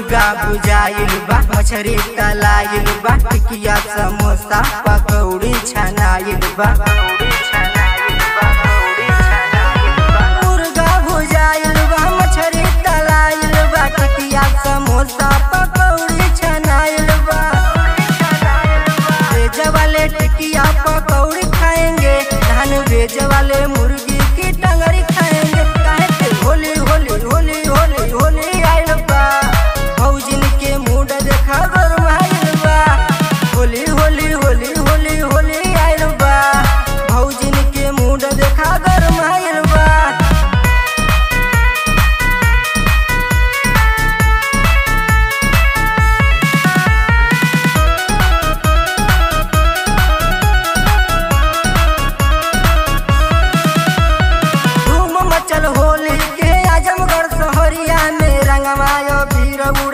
मुर्गा बुझाइल बा मछरी तलाइल बा टिकिया समोसा पकौड़ी छनाइल बा मुर्गा भुजाइल बा मछरी तलाइल बा टिकिया समोसा पकौड़ी छनाइल बा वेज वाले टिकिया पकौड़ी खाएंगे धान वेज वाले मुर्गी की टंगरी खाएंगे काहे के होली होली होली होली होली आइल बा भौजिन के मूड देखा गरमाइल बा होली होली होली होली होली आइल बा भौजिन के मूड देखा गरमाइल बा धूम मचल होली के आजमगढ़ शहरिया में रंगमायो भीर